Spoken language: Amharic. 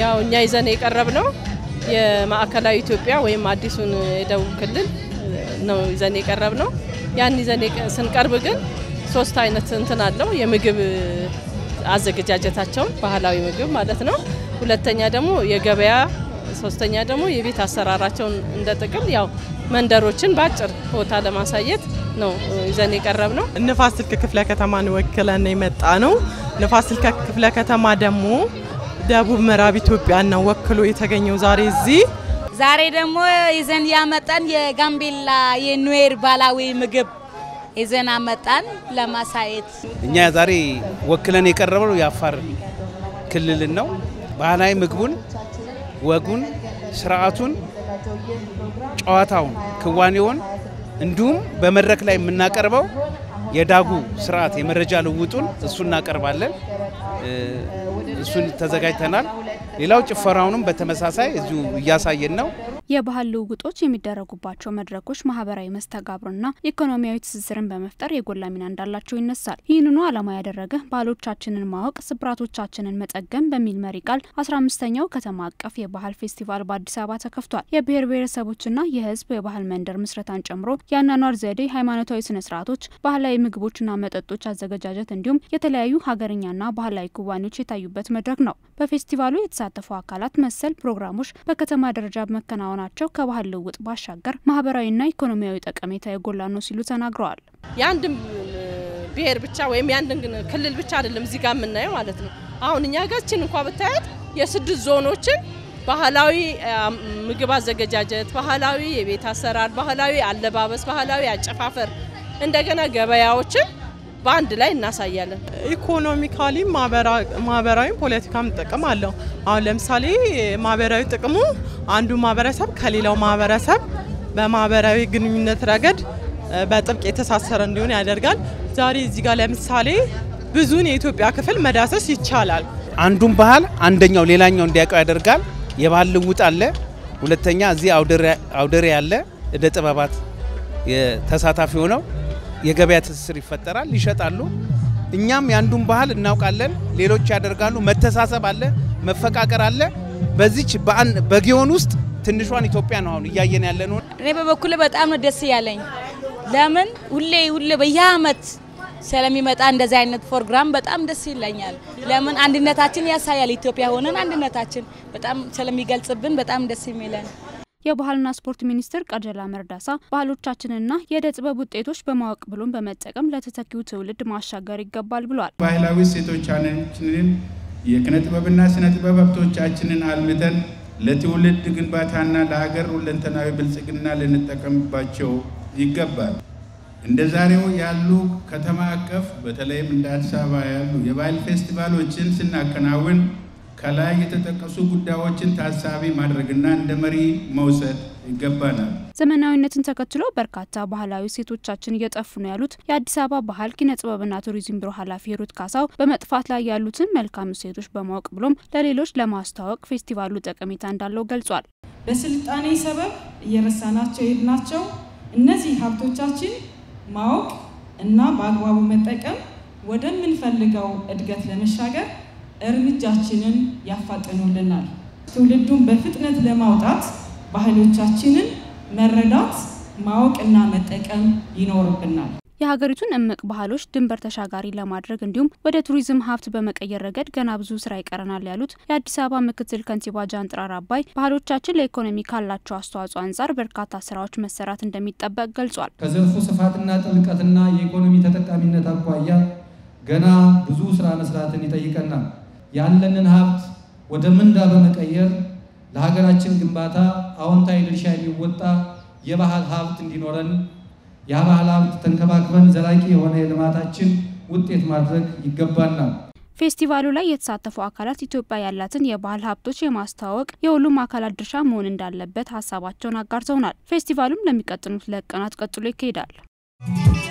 ያው እኛ ይዘን የቀረብ ነው የማዕከላዊ ኢትዮጵያ ወይም አዲሱን የደቡብ ክልል ነው ይዘን የቀረብ ነው። ያን ይዘን ስንቀርብ ግን ሶስት አይነት እንትን አለው የምግብ አዘገጃጀታቸውን ባህላዊ ምግብ ማለት ነው። ሁለተኛ ደግሞ የገበያ፣ ሶስተኛ ደግሞ የቤት አሰራራቸውን እንደ ጥቅል ያው መንደሮችን በአጭር ቦታ ለማሳየት ነው ይዘን የቀረብ ነው። ንፋስ ስልክ ክፍለ ከተማን ወክለን የመጣ ነው። ንፋስ ስልክ ክፍለ ከተማ ደግሞ ደቡብ ምዕራብ ኢትዮጵያን ነው ወክሎ የተገኘው ዛሬ እዚህ ዛሬ ደግሞ ይዘን ያመጣን የጋምቤላ የኑዌር ባህላዊ ምግብ ይዘን አመጣን ለማሳየት። እኛ ዛሬ ወክለን የቀረበው የአፋር ክልልን ነው። ባህላዊ ምግቡን፣ ወጉን፣ ስርዓቱን፣ ጨዋታውን፣ ክዋኔውን እንዲሁም በመድረክ ላይ የምናቀርበው የዳጉ ስርዓት የመረጃ ልውጡን እሱ እናቀርባለን። እሱን ተዘጋጅተናል። ሌላው ጭፈራውንም በተመሳሳይ እዚሁ እያሳየን ነው። የባህል ልውውጦች የሚደረጉባቸው መድረኮች ማህበራዊ መስተጋብርና ኢኮኖሚያዊ ትስስርን በመፍጠር የጎላ ሚና እንዳላቸው ይነሳል። ይህንኑ ዓላማ ያደረገ ባህሎቻችንን ማወቅ ስብራቶቻችንን መጠገም በሚል መሪ ቃል አስራ አምስተኛው ከተማ አቀፍ የባህል ፌስቲቫል በአዲስ አበባ ተከፍቷል። የብሔር ብሔረሰቦችና የህዝብ የባህል መንደር ምስረታን ጨምሮ የአኗኗር ዘዴ፣ ሃይማኖታዊ ስነ ስርዓቶች፣ ባህላዊ ምግቦችና መጠጦች አዘገጃጀት እንዲሁም የተለያዩ ሀገርኛና ባህላዊ ክዋኔዎች የታዩበት መድረክ ነው። በፌስቲቫሉ የተሳተፉ አካላት መሰል ፕሮግራሞች በከተማ ደረጃ በመከናወን ናቸው ከባህል ልውውጥ ባሻገር ማህበራዊና ኢኮኖሚያዊ ጠቀሜታ የጎላ ነው ሲሉ ተናግረዋል። የአንድን ብሔር ብቻ ወይም የአንድን ክልል ብቻ አይደለም እዚህ ጋር የምናየው ማለት ነው። አሁን እኛ ጋችን እንኳ ብታያት የስድስት ዞኖችን ባህላዊ ምግብ አዘገጃጀት፣ ባህላዊ የቤት አሰራር፣ ባህላዊ አለባበስ፣ ባህላዊ አጨፋፈር እንደገና ገበያዎችን በአንድ ላይ እናሳያለን። ኢኮኖሚካሊ ማህበራዊ ፖለቲካም ጥቅም አለው። አሁን ለምሳሌ ማህበራዊ ጥቅሙ አንዱ ማህበረሰብ ከሌላው ማህበረሰብ በማህበራዊ ግንኙነት ረገድ በጥብቅ የተሳሰረ እንዲሆን ያደርጋል። ዛሬ እዚህ ጋር ለምሳሌ ብዙን የኢትዮጵያ ክፍል መዳሰስ ይቻላል። አንዱን ባህል አንደኛው ሌላኛው እንዲያውቀው ያደርጋል። የባህል ልውጥ አለ። ሁለተኛ እዚህ አውደሬ ያለ እደ ጥበባት ተሳታፊ ሆነው የገበያ ትስስር ይፈጠራል፣ ይሸጣሉ። እኛም የአንዱን ባህል እናውቃለን፣ ሌሎች ያደርጋሉ። መተሳሰብ አለ፣ መፈቃቀር አለ። በዚች በጊዮን ውስጥ ትንሿን ኢትዮጵያ ነው አሁን እያየን ያለ ነው። እኔ በበኩሌ በጣም ነው ደስ ያለኝ። ለምን ሁሌ ሁሌ በየአመት ስለሚመጣ እንደዚህ አይነት ፕሮግራም በጣም ደስ ይለኛል። ለምን አንድነታችን ያሳያል። ኢትዮጵያ ሆነን አንድነታችን በጣም ስለሚገልጽብን በጣም ደስ የሚለን የባህልና ስፖርት ሚኒስትር ቀጀላ መርዳሳ ባህሎቻችንና የእደ ጥበብ ውጤቶች በማወቅ ብሎም በመጠቀም ለተተኪው ትውልድ ማሻገር ይገባል ብሏል። ባህላዊ እሴቶቻችንን የኪነ ጥበብና ስነ ጥበብ ሀብቶቻችንን አልምተን ለትውልድ ግንባታና ለሀገር ሁለንተናዊ ብልጽግና ልንጠቀምባቸው ይገባል። እንደ ዛሬው ያሉ ከተማ አቀፍ በተለይም እንደ አዲስ አበባ ያሉ የባህል ፌስቲቫሎችን ስናከናውን ከላይ የተጠቀሱ ጉዳዮችን ታሳቢ ማድረግና እንደ መሪ መውሰድ ይገባናል። ዘመናዊነትን ተከትሎ በርካታ ባህላዊ እሴቶቻችን እየጠፉ ነው ያሉት የአዲስ አበባ ባህል ኪነ ጥበብና ቱሪዝም ቢሮ ኃላፊ ሩት ካሳው በመጥፋት ላይ ያሉትን መልካም እሴቶች በማወቅ ብሎም ለሌሎች ለማስተዋወቅ ፌስቲቫሉ ጠቀሜታ እንዳለው ገልጿል። በስልጣኔ ሰበብ እየረሳናቸው የሄድናቸው እነዚህ ሀብቶቻችን ማወቅ እና በአግባቡ መጠቀም ወደምንፈልገው እድገት ለመሻገር እርምጃችንን ያፋጥኑልናል። ትውልዱን በፍጥነት ለማውጣት ባህሎቻችንን መረዳት ማወቅና መጠቀም ይኖርብናል። የሀገሪቱን እምቅ ባህሎች ድንበር ተሻጋሪ ለማድረግ እንዲሁም ወደ ቱሪዝም ሀብት በመቀየር ረገድ ገና ብዙ ስራ ይቀረናል ያሉት የአዲስ አበባ ምክትል ከንቲባ ጃንጥራር አባይ ባህሎቻችን ለኢኮኖሚ ካላቸው አስተዋጽኦ አንጻር በርካታ ስራዎች መሰራት እንደሚጠበቅ ገልጿል። ከዘርፉ ስፋትና ጥልቀትና የኢኮኖሚ ተጠቃሚነት አኳያ ገና ብዙ ስራ መስራትን ይጠይቀናል። ያለንን ሀብት ወደ ምንዳ በመቀየር ለሀገራችን ግንባታ አዎንታዊ ድርሻ የሚወጣ የባህል ሀብት እንዲኖረን የባህል ሀብት ተንከባክበን ዘላቂ የሆነ የልማታችን ውጤት ማድረግ ይገባናል። ፌስቲቫሉ ላይ የተሳተፉ አካላት ኢትዮጵያ ያላትን የባህል ሀብቶች የማስተዋወቅ የሁሉም አካላት ድርሻ መሆን እንዳለበት ሀሳባቸውን አጋርተውናል። ፌስቲቫሉም ለሚቀጥሉት ሁለት ቀናት ቀጥሎ ይካሄዳል።